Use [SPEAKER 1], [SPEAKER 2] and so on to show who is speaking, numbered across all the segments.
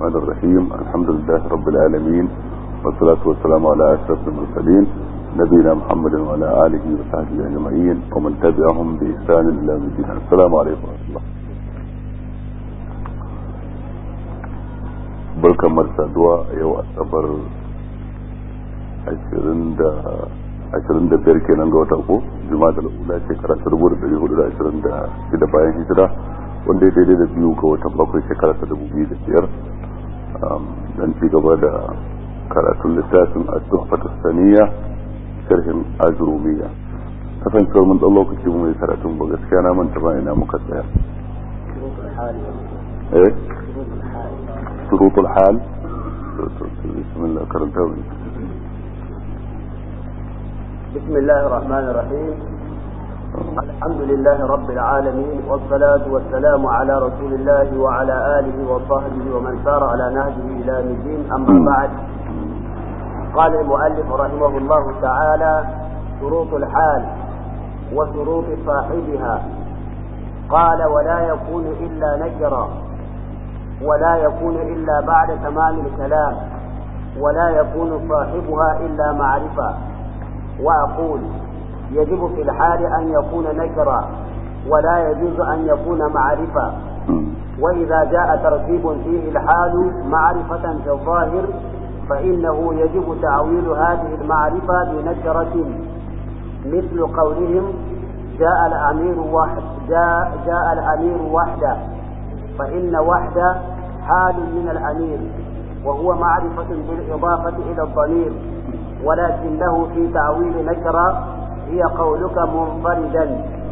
[SPEAKER 1] الرحمن الرحيم الحمد لله رب العالمين والصلاة والسلام على أشرف المرسلين نبينا محمد وعلى آله وصحبه أجمعين ومن تبعهم بإحسان إلى يوم الدين السلام عليكم ورحمة الله barkan marsaduwa yau asabar ashirin da ashirin da biyar kenan ga wata ko juma'a da ula shekara ta dubu da dari hudu da ashirin da shida bayan hijira wanda ya daidai da biyu ga watan bakwai shekara ta dubu biyu da biyar dan ci gaba da karatun littafin at-tuhfatu saniya sharhin ajrumiya kasancewar mun dan lokaci mu yi karatun ba gaskiya na manta ba ina muka tsaya eh shurutul hal بسم الله كرمتاوي
[SPEAKER 2] بسم الله الرحمن الرحيم الحمد لله رب العالمين والصلاة والسلام على رسول الله وعلى آله وصحبه ومن سار على نهجه إلى الدين أما بعد قال المؤلف رحمه الله تعالى شروط الحال وشروط صاحبها قال ولا يكون إلا نكرا ولا يكون إلا بعد تمام الكلام ولا يكون صاحبها إلا معرفة وأقول يجب في الحال أن يكون نكرا ولا يجوز أن يكون معرفة وإذا جاء ترتيب فيه الحال معرفة في الظاهر فإنه يجب تعويل هذه المعرفة بنكرة مثل قولهم جاء الأمير وحد جاء, جاء الأمير وحده فإن وحده حال من الأمير وهو معرفة بالإضافة إلى الضمير ولكنه في تعويل نكرة هي قولك منفردا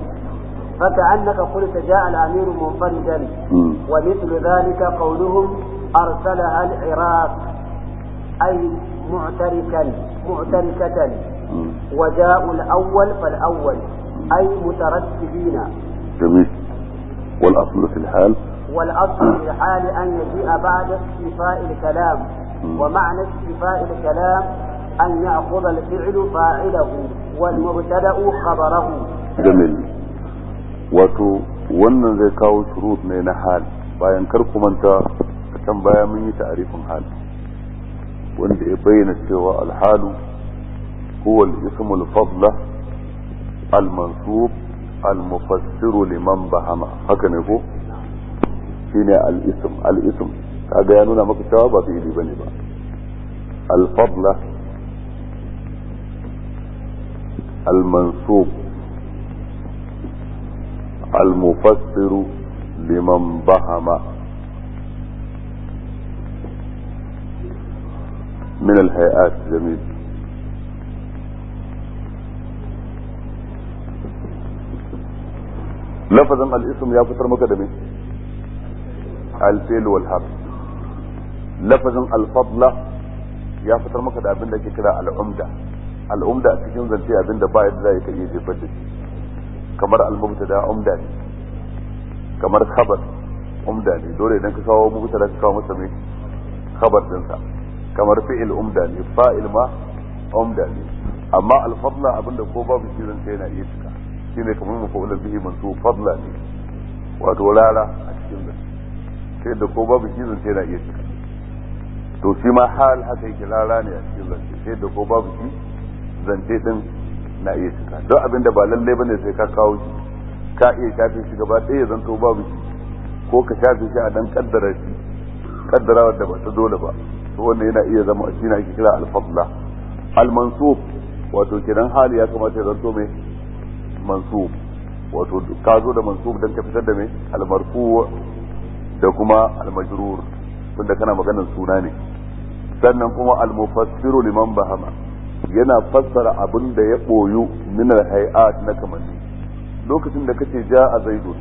[SPEAKER 2] فكأنك قلت جاء الأمير منفردا ومثل ذلك قولهم أرسلها العراق أي معتركا معتركة وجاء الأول فالأول أي مترتبين
[SPEAKER 1] جميل والأصل في الحال
[SPEAKER 2] والأصل في الحال أن يجيء بعد استيفاء الكلام ومعنى استيفاء الكلام أن يأخذ الفعل فاعله والمبتدأ خبره
[SPEAKER 1] جميل wato wannan zai kawo shurut ne na hal bayan kar ku manta can baya mun yi ta'arifin hal wanda ya bayyana cewa alhalu huwa al-ism al-fadla al-mansub al-mufassiru liman bahama haka ne ko shine al-ism al-ism kaga ya nuna maka cewa ba fi'ili bane ba al-fadla al-mansub المفسر لمن بهم من الهيئات جميل لفظا الاسم يا فتر مقدمي الفيل والحرف لفظا الفضلة يا فتر مقدم abin da ke kira al'umda al'umda a cikin zance abin da ba yadda za ka iya jefar da shi kamar al-mubtada umda ne kamar khabar umda ne dole idan ka kawo mubtada ka kawo masa mai khabar dinsa kamar fi'il umda ne fa'il ma umda ne amma al-fadla abinda ko babu shi zan yana iya cika shine kamar mafa'ulun bihi mansub fadla ne wato rara a cikin zan sai da ko babu shi zan yana iya cika to shi ma hal haka yake rara ne a cikin zan sai da ko babu shi zance din na iya cika don abin da ba lallai bane sai ka kawo shi ka iya shafe shi gaba ɗaya ya zanto babu shi ko ka shafe shi a dan kaddara shi kaddara wadda ba ta dole ba to wanda yana iya zama shi na ake kira al-fadla al-mansub wato kiran hali ya kamata ya zanto mai mansub wato ka zo da mansub dan ka fitar da mai al-marfu da kuma al-majrur tunda kana maganar suna ne sannan kuma al-mufassiru liman bahama yana fassara abin da ya ɓoyu min hay'at na kamanni lokacin da kace ja a zaidun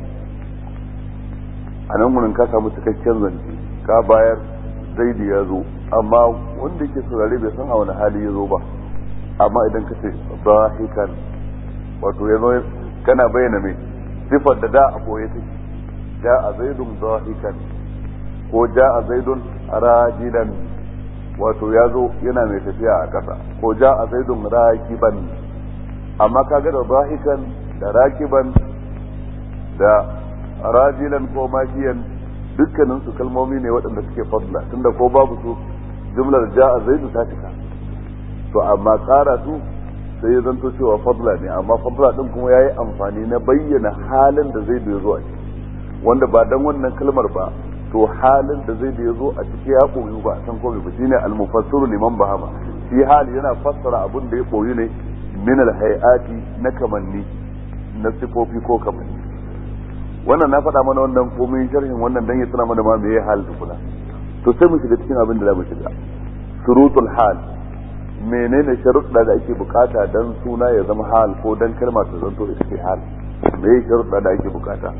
[SPEAKER 1] a nan wurin ka samu cikakken zance ka bayar zaidi ya zo amma wanda yake saurare bai san a wani hali ya zo ba amma idan ka ce zahikan wato ya zo kana bayyana mai sifar da da a ɓoye take ja a zaidun zahikan ko ja a zaidun rajilan wato ya zo yana mai tafiya a ƙasa ko ja a zaidun rakiban amma kaga da zahikan da rakiban da rajilan ko makiyan dukkanin su kalmomi ne waɗanda suke fadla tunda ko babu su jumlar ja'a zaidu ta cika to amma ƙara su sai ya zanto cewa fadla ne amma fadla din kuma yayi amfani na bayyana halin da zaidu ya zo a ciki wanda ba dan wannan kalmar ba to halin da zaidu ya zo a ciki ya koyu ba san komai ba shine al-mufassiru liman bahama shi hali yana fassara abin da ya koyu ne min al-hayati na kamanni na sifofi ko kamanni wannan na faɗa mana wannan komai sharhin wannan dan ya tuna mana ma meye hal tukuna to sai mu shiga cikin abin da za mu shiga surutul hal menene sharuɗa da ake bukata dan suna ya zama hal ko dan kalma ta zanto ita ce hal meye sharuɗa da ake bukata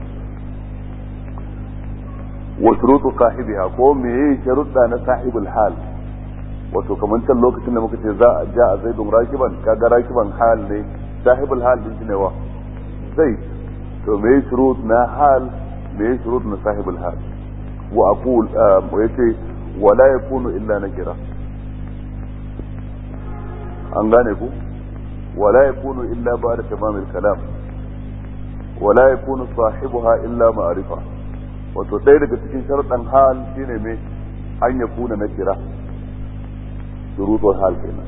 [SPEAKER 1] wa shurutu sahibiha ko meye sharuɗa na sahibul hal wato kamar can lokacin da muka ce za a ja a zaidun rakiban kaga rakiban hal ne sahibul hal din shi ne wa zai to me shurut na hal me shurut na sahibul hal wa aqul wa yace wala yakunu illa nakira an gane ku wala yakunu illa ba'da tamam al-kalam wala yakunu sahibuha illa ma'rifa wato ɗaya daga cikin sharuɗan hal shine me an yakuna nakira shurutul hal kenan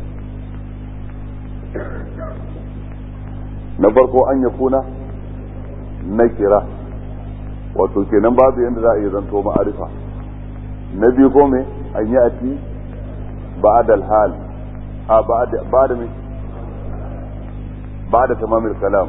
[SPEAKER 1] na farko an yakuna nakira wato kenan babu yadda za a yi zanto ma'arifa na biyu ko me an yi ati ba'da al-hal a ba'da ba'da me ba'da tamamil kalam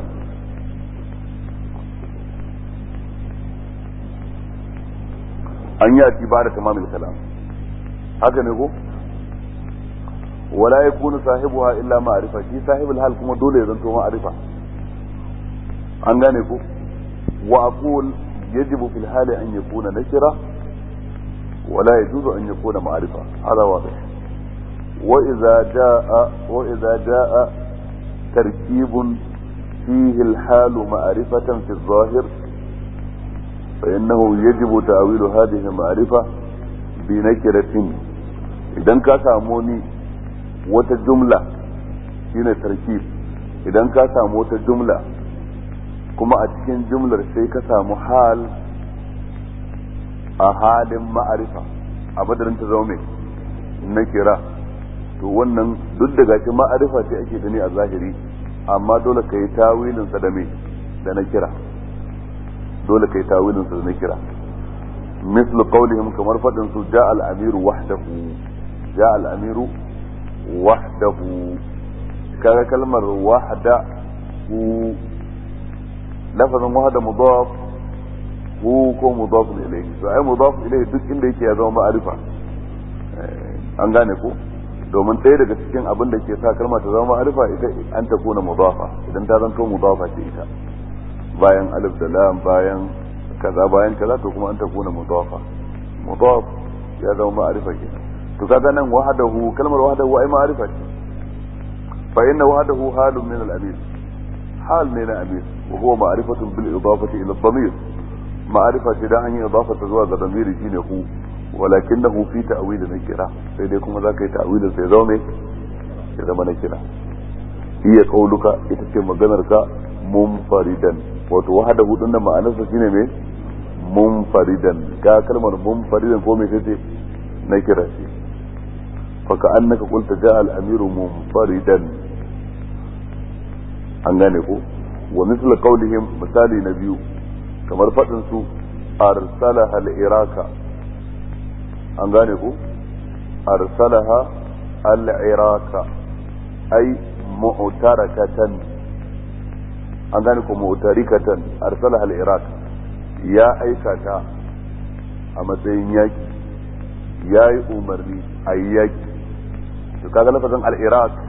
[SPEAKER 1] an yi ati ba'da tamamil kalam haka ne ko wala yakunu sahibuha illa ma'rifa shi sahibul hal kuma dole ya zanto ma'rifa an gane ko وأقول يجب في الحال أن يكون نكرة ولا يجوز أن يكون معرفة هذا واضح وإذا جاء وإذا جاء تركيب فيه الحال معرفة في الظاهر فإنه يجب تأويل هذه المعرفة بنكرة إذا كاساموني وتجملة هنا تركيب إذا كاسامو وتجملة kuma a cikin jumlar sai ka samu hal a halin ma'arifa a madarin ta zama na kira to wannan duk da gashi ma'arifa ce ake gani a zahiri amma dole ka yi tawilin sa da me da na kira dole ka yi tawilin sa da na kira mislu qawlihim kamar fadin su ja al amiru wahdahu ja al amiru wahdahu kaga kalmar wahdahu lafazin wahada mudaf hu ko mudaf ilayhi to ai mudaf ilayhi duk inda yake ya zama ma'arifa an gane ko domin ɗaya daga cikin abin da ke sa kalma ta zama ma'arifa ita an ta kuna mudafa idan ta zanto mudafa ce ita bayan alif da lam bayan kaza bayan kaza to kuma an ta kuna mudafa mudaf ya zama ma'arifa kenan to kaga nan wahadahu kalmar wahadahu ai ma'arifa ce fa inna wahadahu halun min al-amir hal ne na amir وهو معرفة بالإضافة إلى الضمير معرفة ده أن إضافة زواج الضمير شين هو ولكنه في تأويل نكرة سيديكم ذاك تأويل سيزومي إذا ما نكرة هي قولك إتكلم مغنرك منفردا وتوحده دون ما أنسى شين مي منفردا كا كلمة منفردا فومي سيتي نكرة فكأنك قلت جاء الأمير منفردا an gane ko wa misal qawlihim misali na biyu kamar fadin su arsalaha al-iraka an gane ko arsalaha al-iraka ay mu'tarakatan an gane ko mu'tarikatan arsalaha al-iraka ya aika ta a matsayin yaki ya yi umarni a yi yaki to kaga lafazin al-iraq